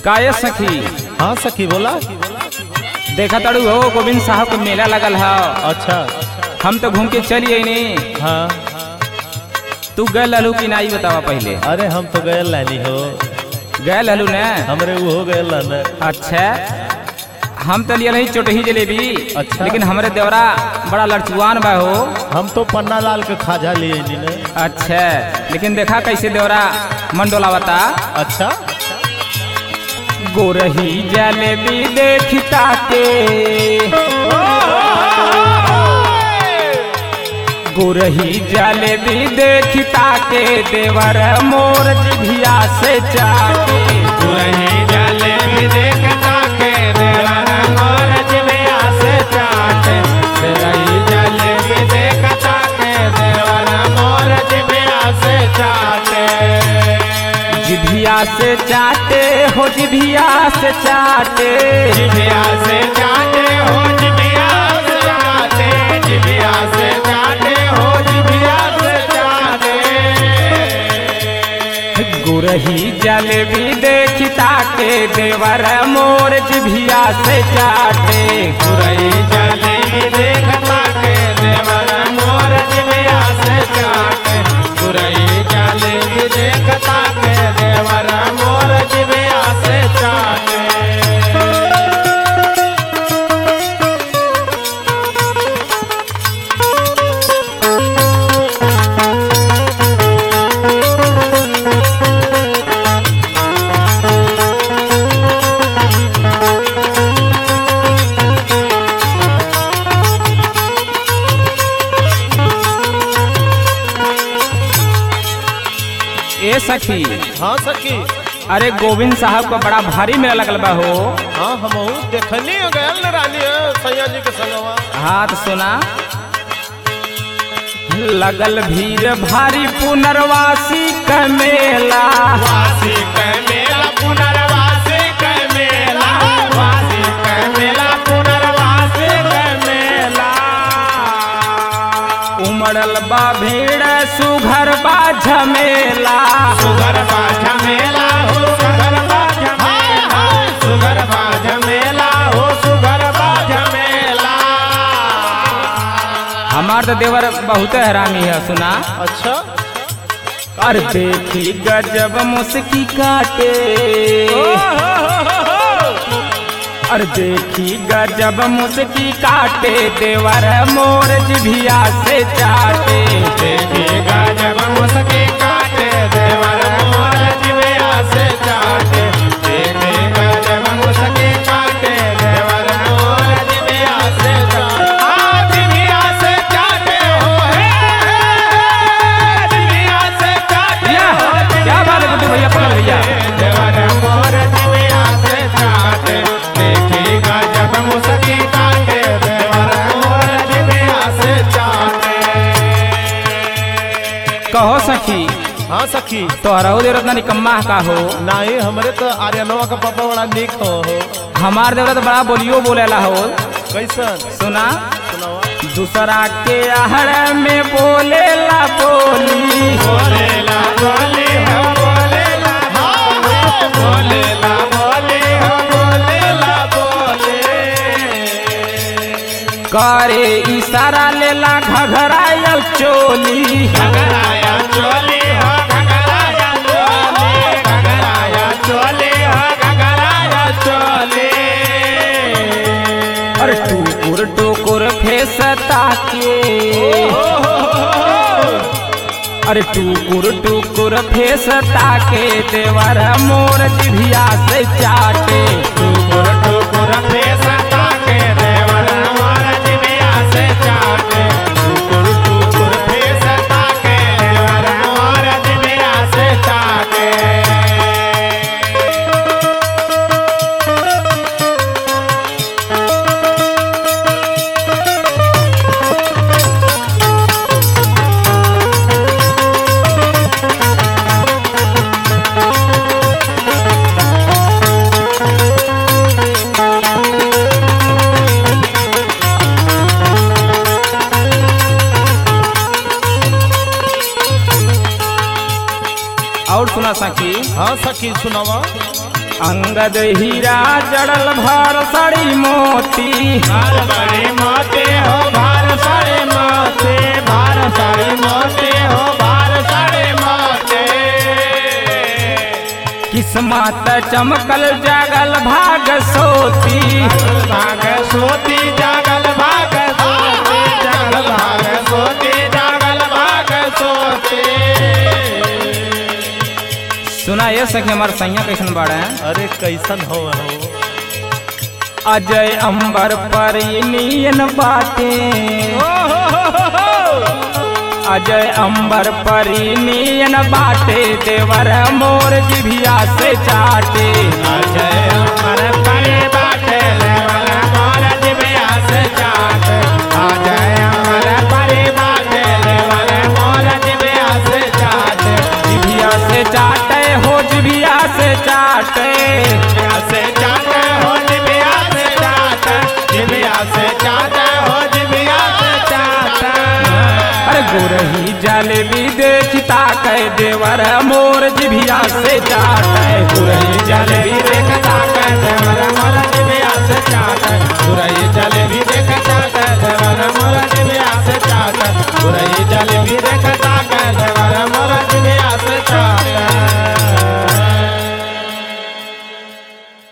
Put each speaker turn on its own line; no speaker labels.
काये सखी
हाँ सखी बोला
देखा ताड़ू हो गोविंद साहब के मेला लगल है
अच्छा
हम तो घूम के चली आईनी
हाँ
तू गए ललू कि नाई बतावा पहले
अरे हम तो गए लानी हो
गए ललू ने
हमरे वो हो गए लाना
अच्छा हम तो लिया नहीं चोटही जलेबी
अच्छा।
लेकिन हमरे देवरा बड़ा लड़चुआन बा हो
हम तो पन्ना लाल के खाजा लिए नी ने
अच्छा लेकिन देखा कैसे देवरा मन डोलावता
अच्छा
गोरही जलेबी देखता के गोरही जलेबी देखता के देवर मोर जिभिया से चाके गोरही जलेबी देखता के देवर मोर जिभिया से चाके गोरही जलेबी देखता के देवर मोर जिभिया से चाके जिभिया से चाटे हो जिभिया से चाटे जिभिया से चाटे हो जिभिया से चाटे जिभिया से चाटे हो जिभिया से चाटे गुरही जलेबी देखता के देवर मोर जिभिया से चाटे गुरही जलेबी देखता के देवर मोर जिभिया से चाटे गुरही जलेबी देखता के देवर मोर जिभिया से चाटे ए सखी
हाँ सखी
अरे गोविंद साहब का बड़ा भारी मेला लगल बा हो
हाँ हम देखनी हो गए न रानी है सैया जी के संगवा
हाथ सुना लगल भीड़ भारी पुनर्वासी का मेला वासी का मेला पुनर्वासी का मेला वासी का मेला पुनर्वासी का मेला उमड़ल बा भीड़ सुघर बा झमेला सुघर बा झमेला हो सुघर बा झमेला सुघर बा झमेला हो सुघर बा झमेला हमार तो देवर बहुत हरामी है सुना
अच्छा
और देखी गजब मुस्की काटे और देखी गजब मुस्की काटे देवर मोर जिभिया से चाटे देखी गजब मुस्की काटे देवर मोर जिभिया से चाटे देखी गजब मुस्की काटे देवर मोर जिभिया से चाटे आ, जिभिया से चाटे हो हे, जिभिया से चाटे हो, क्या बात है गुड्डू भैया पकड़ भैया देवर मोर जिभिया से चाटे देखी गजब मुस्की काटे देवर मोर जिभिया से चाटे कहो सखी
हाँ सखी
तोहरा देवर इतना निकम्मा का हो
नहीं हमरे तो आर्यनवा का पापा बड़ा निक हो हो
हमार देवर तो बड़ा बोलियो बोलेला हो
कैसन
सुना
सुनावा
दूसरा के आहड़ में बोलेला बोली बोलेला बोली हो बोलेला बोलेला बोली हो बोलेला बोले करे इशारा लेला घघरायल चोली घघराया चोली हो घघराया चोली घघराया चोली हो घघराया चोली अरे टुकुर टुकुर फेसता के अरे टुकुर टुकुर फेसता के देवर मोर जिभिया से चाटे टुकुर टुकुर फेसता के देवर मोर जिभिया से चाटे टुकुर टुकुर फेसता के देवर मोर जिभिया से चाटे और सुना सखी
हाँ सखी सुनावा
अंगद हीरा जड़ल भर सड़ी मोती
भार बड़े मोते हो भार सारे मोते भार सारे मोते हो भार सारे मोते
किस्मत चमकल जागल भाग सोती
भाग सोती जागल भाग सोती जागल भाग सोती जागल भाग सोती
सुना ये सखी हमार सैया कैसन बाड़ा है
अरे कैसन हो हो
अजय अंबर पर नियन बाटे अजय अंबर पर नियन बाटे देवर मोर जिभिया से चाटे
अजय अमर परे बाटे लेवल मोर जिबिया से चाट अजय अमर परे बाटे लेवल मोर जिबिया से चाट
जिभिया से चाटे हो जिभिया से चाटे
जिबिया से चाट हो जिबिया से चाट जिबिया से चाट हो जिबिया से चाट
अरे गोरही जलेबी देखता कह देवर मोर जिभिया से चाटे गोरही जलेबी देखता कह देवर मोर